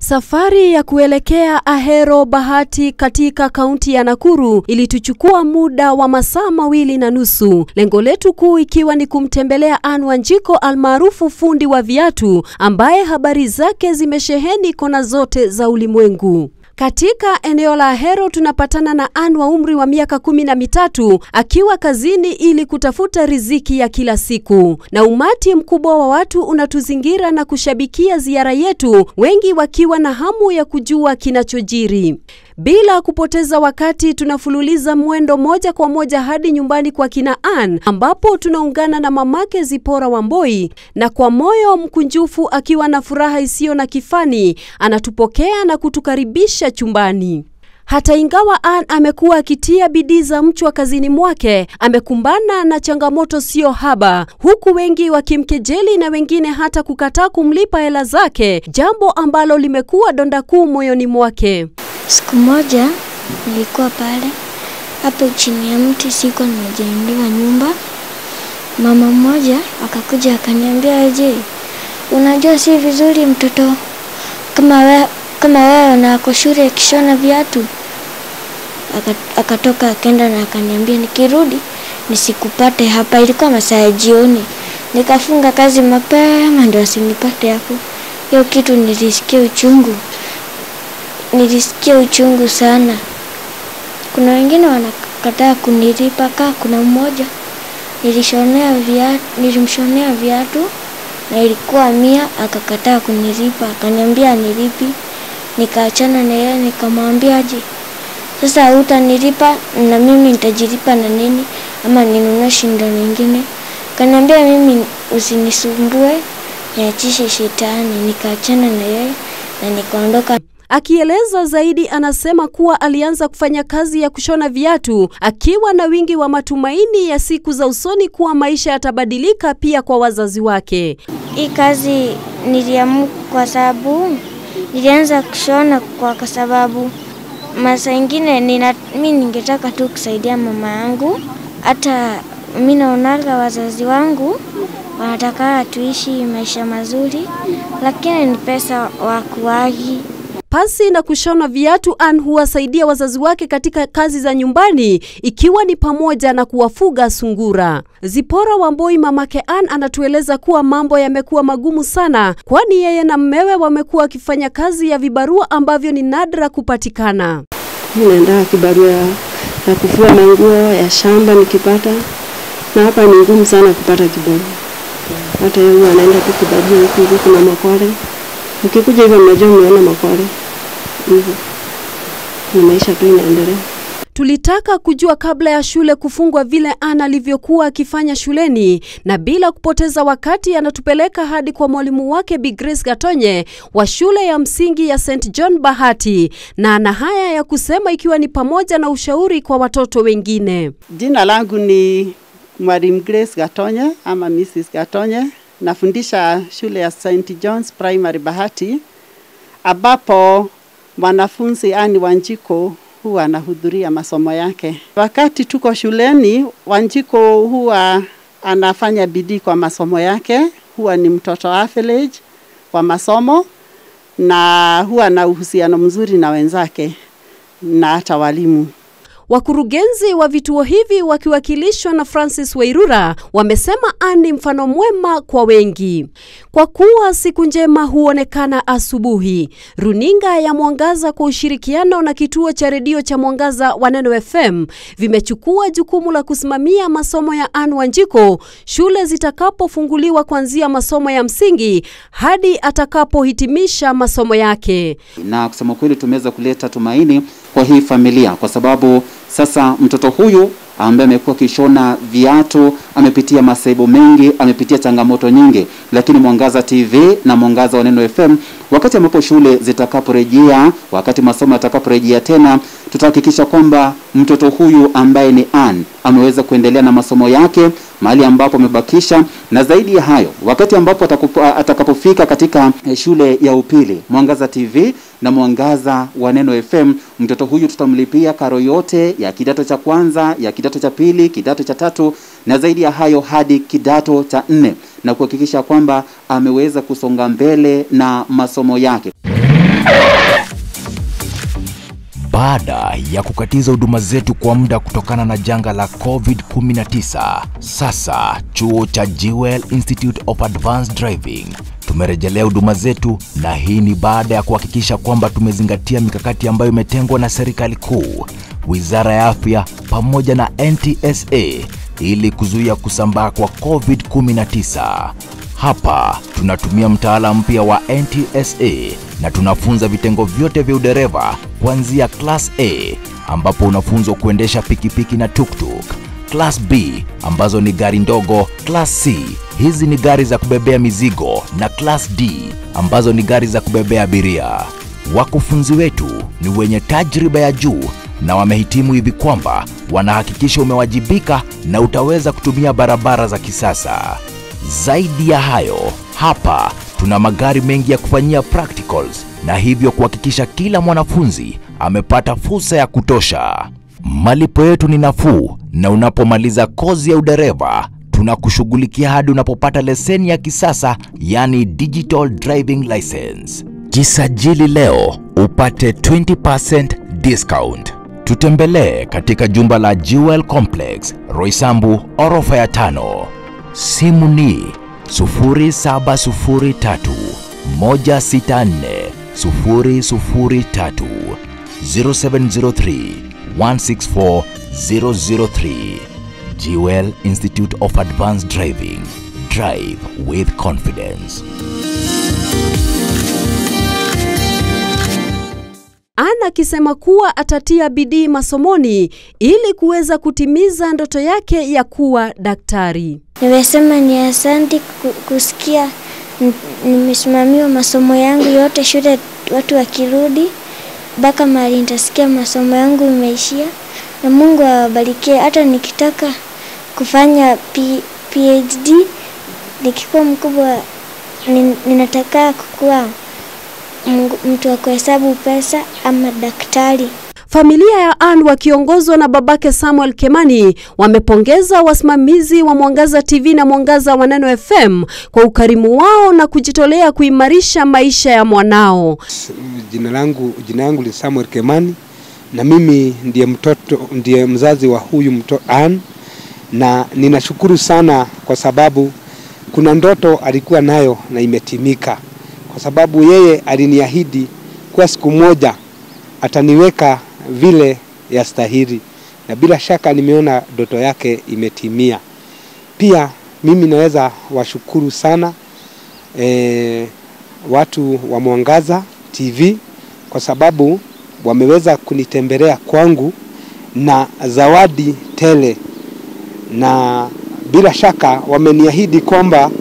Safari ya kuelekea Ahero Bahati katika kaunti ya Nakuru ilituchukua muda wa masaa mawili na nusu. Lengo letu kuu ikiwa ni kumtembelea Anne Wanjiko almaarufu fundi wa viatu ambaye habari zake zimesheheni kona zote za ulimwengu. Katika eneo la Ahero tunapatana na Anne wa umri wa miaka kumi na mitatu akiwa kazini ili kutafuta riziki ya kila siku, na umati mkubwa wa watu unatuzingira na kushabikia ziara yetu, wengi wakiwa na hamu ya kujua kinachojiri. Bila kupoteza wakati tunafululiza mwendo moja kwa moja hadi nyumbani kwa kina Anne ambapo tunaungana na mamake Zipora Wamboi, na kwa moyo mkunjufu akiwa na furaha isiyo na kifani anatupokea na kutukaribisha chumbani. Hata ingawa Anne amekuwa akitia bidii za mchwa kazini mwake, amekumbana na changamoto sio haba, huku wengi wakimkejeli na wengine hata kukataa kumlipa hela zake, jambo ambalo limekuwa donda kuu moyoni mwake. Siku moja nilikuwa pale hapo chini ya mti, siko nimejengewa nyumba. Mama mmoja akakuja akaniambia, je, unajua si vizuri mtoto kama wewe kama wewe na ako shule akishona viatu? Akatoka akaenda na akaniambia nikirudi nisikupate hapa. Ilikuwa masaa ya jioni, nikafunga kazi mapema ndio asinipate hapo. Hiyo kitu nilisikia uchungu nilisikia uchungu sana. Kuna wengine wanakataa kunilipa, kaa kuna mmoja nilishonea viatu, nilimshonea viatu na ilikuwa mia, akakataa kunilipa, akaniambia nilipi. Nikaachana na yeye, nikamwambia je, sasa hutanilipa na mimi nitajilipa na nini? Ama ninunue shindano nyingine? Akaniambia mimi usinisumbue, niachishe shetani. Nikaachana na yeye na nikaondoka. Akieleza zaidi, anasema kuwa alianza kufanya kazi ya kushona viatu akiwa na wingi wa matumaini ya siku za usoni kuwa maisha yatabadilika pia kwa wazazi wake. Hii kazi niliamua kwa sababu nilianza kushona kwa sababu masaa ingine nina, mi ningetaka tu kusaidia mama yangu. Hata mi naonaga wazazi wangu wanataka tuishi maisha mazuri, lakini ni pesa wakuagi Pasi na kushona viatu, Anne huwasaidia wazazi wake katika kazi za nyumbani ikiwa ni pamoja na kuwafuga sungura. Zipora Wamboi, mamake Anne, anatueleza kuwa mambo yamekuwa magumu sana, kwani yeye na mmewe wamekuwa wakifanya kazi ya vibarua ambavyo ni nadra kupatikana. Mimi naenda kibarua ya, ya kufua manguo ya shamba nikipata, na hapa ni ngumu sana kupata kibarua. Hata yeye anaenda tu kibarua huku huku, kuna Makwale Ukikuja hivyo mnajua mmeona Makwale hivyo, ni maisha tu inaendelea. Tulitaka kujua kabla ya shule kufungwa vile Anne alivyokuwa akifanya shuleni, na bila kupoteza wakati anatupeleka hadi kwa mwalimu wake Bi Grace Gatonye wa shule ya msingi ya St John Bahati, na ana haya ya kusema ikiwa ni pamoja na ushauri kwa watoto wengine. Jina langu ni Mwalimu Grace Gatonye ama Mrs Gatonye. Nafundisha shule ya St John's Primary Bahati, ambapo mwanafunzi Anne Wanjiko huwa anahudhuria masomo yake. Wakati tuko shuleni, Wanjiko huwa anafanya bidii kwa masomo yake, huwa ni mtoto average kwa masomo na huwa na uhusiano mzuri na wenzake na hata walimu. Wakurugenzi wa vituo hivi wakiwakilishwa na Francis Wairura wamesema Anne ni mfano mwema kwa wengi, kwa kuwa siku njema huonekana asubuhi. Runinga ya Mwangaza kwa ushirikiano na kituo cha redio cha Mwangaza wa Neno FM vimechukua jukumu la kusimamia masomo ya Anne Wanjiko shule zitakapofunguliwa kuanzia masomo ya msingi hadi atakapohitimisha masomo yake. Na kusema kweli, tumeweza kuleta tumaini kwa hii familia kwa sababu sasa mtoto huyu ambaye amekuwa akishona viatu amepitia masaibu mengi, amepitia changamoto nyingi, lakini Mwangaza TV na Mwangaza wa Neno FM, wakati ambapo shule zitakaporejea, wakati masomo yatakaporejea tena, tutahakikisha kwamba mtoto huyu ambaye ni Anne ameweza kuendelea na masomo yake mahali ambapo amebakisha, na zaidi ya hayo, wakati ambapo atakapofika katika shule ya upili, Mwangaza TV na Mwangaza wa Neno FM, mtoto huyu tutamlipia karo yote ya kidato cha kwanza, ya kidato cha pili, kidato cha tatu na zaidi ya hayo hadi kidato cha nne na kuhakikisha kwamba ameweza kusonga mbele na masomo yake. Baada ya kukatiza huduma zetu kwa muda kutokana na janga la COVID-19, sasa chuo cha Jewel Institute of Advanced Driving tumerejelea huduma zetu, na hii ni baada ya kuhakikisha kwamba tumezingatia mikakati ambayo imetengwa na serikali kuu, Wizara ya Afya pamoja na NTSA ili kuzuia kusambaa kwa COVID-19. Hapa tunatumia mtaala mpya wa NTSA na tunafunza vitengo vyote vya udereva kuanzia class A ambapo unafunzwa kuendesha pikipiki na tuktuk, class B ambazo ni gari ndogo, class C hizi ni gari za kubebea mizigo na class D ambazo ni gari za kubebea abiria. Wakufunzi wetu ni wenye tajriba ya juu na wamehitimu hivi kwamba wanahakikisha umewajibika na utaweza kutumia barabara za kisasa. Zaidi ya hayo, hapa tuna magari mengi ya kufanyia practicals na hivyo kuhakikisha kila mwanafunzi amepata fursa ya kutosha. Malipo yetu ni nafuu na unapomaliza kozi ya udereva tunakushughulikia hadi unapopata leseni ya kisasa yani digital driving license. Jisajili leo upate 20% discount. Tutembelee katika jumba la Jewel Complex, Roysambu, orofa ya tano. Simu ni 0703 164 003 0703 164 003. Jewel Institute of Advanced Driving. Drive with confidence. Ana akisema kuwa atatia bidii masomoni ili kuweza kutimiza ndoto yake ya kuwa daktari. Nimesema ni asanti ku- kusikia n- nimesimamiwa masomo yangu yote shule, watu wakirudi mpaka mahali nitasikia masomo yangu imeishia, na Mungu awabarikie. Hata nikitaka kufanya P, PhD nikikuwa mkubwa, nin- ninataka kukuwa Mungu- mtu wa kuhesabu pesa ama daktari. Familia ya Ann wakiongozwa na babake Samuel Kemani wamepongeza wasimamizi wa Mwangaza TV na Mwangaza wa Neno FM kwa ukarimu wao na kujitolea kuimarisha maisha ya mwanao. Jina langu jina langu ni Samuel Kemani na mimi ndiye mtoto ndiye mzazi wa huyu mtoto Ann, na ninashukuru sana kwa sababu kuna ndoto alikuwa nayo na imetimika, kwa sababu yeye aliniahidi kuwa siku moja ataniweka vile yastahili, na bila shaka nimeona ndoto yake imetimia. Pia mimi naweza washukuru sana eh, watu wa Mwangaza TV kwa sababu wameweza kunitembelea kwangu na zawadi tele, na bila shaka wameniahidi kwamba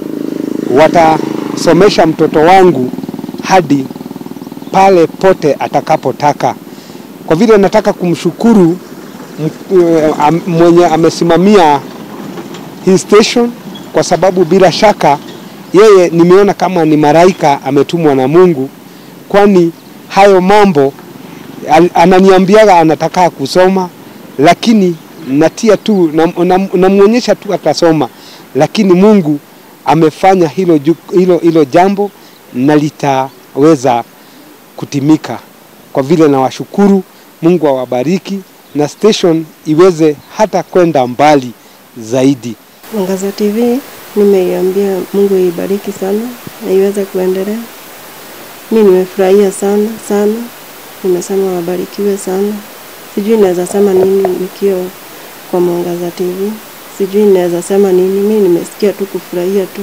watasomesha mtoto wangu hadi pale pote atakapotaka. Kwa vile nataka kumshukuru m- eh, am- mwenye amesimamia hii station kwa sababu bila shaka yeye nimeona kama ni maraika ametumwa na Mungu, kwani hayo mambo al- ananiambiaga anataka kusoma, lakini natia tu namwonyesha tu atasoma, lakini Mungu amefanya hilo, ju- hilo, hilo jambo na litaweza kutimika. Kwa vile nawashukuru, Mungu awabariki na station iweze hata kwenda mbali zaidi. Mwangaza TV nimeiambia Mungu ibariki sana na iweze kuendelea. Mi nimefurahia sana sana, nimesema wabarikiwe sana. Sijui naweza sema nini nikiwa kwa Mwangaza TV, sijui naweza sema nini. Mi nimesikia tu kufurahia tu.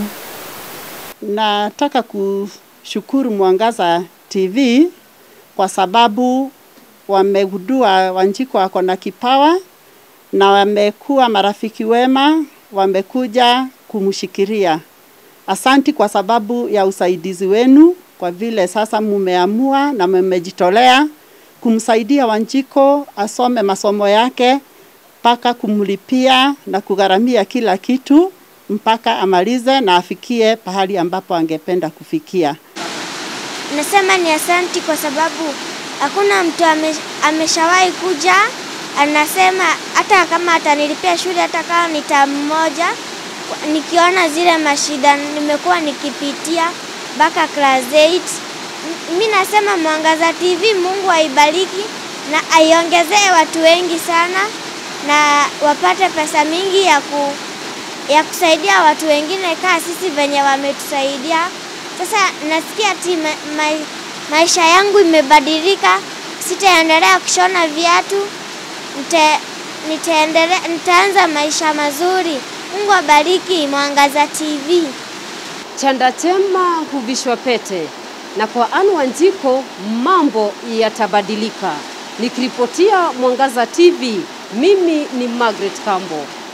Nataka kushukuru Mwangaza TV kwa sababu wamegundua Wanjiko wako na kipawa na wamekuwa marafiki wema, wamekuja kumshikiria. Asanti kwa sababu ya usaidizi wenu, kwa vile sasa mumeamua na mmejitolea kumsaidia Wanjiko asome masomo yake mpaka kumlipia na kugharamia kila kitu mpaka amalize na afikie pahali ambapo angependa kufikia. Nasema ni asanti kwa sababu hakuna mtu ame, ameshawahi kuja anasema hata kama atanilipia shule hata kama ni tamu moja, kwa- nikiona zile mashida nimekuwa nikipitia mpaka class 8 mi nasema Mwangaza TV, Mungu aibariki na aiongezee watu wengi sana na wapate pesa mingi ya ku, ya kusaidia watu wengine kaa sisi venye wametusaidia. Sasa nasikia ati ma, ma, maisha yangu imebadilika, sitaendelea kushona viatu, nite, nitaendelea, nitaanza maisha mazuri. Mungu abariki Mwangaza TV. Chanda chema huvishwa pete, na kwa Anne Wanjiko mambo yatabadilika. Nikiripotia Mwangaza TV, mimi ni Margaret Kambo.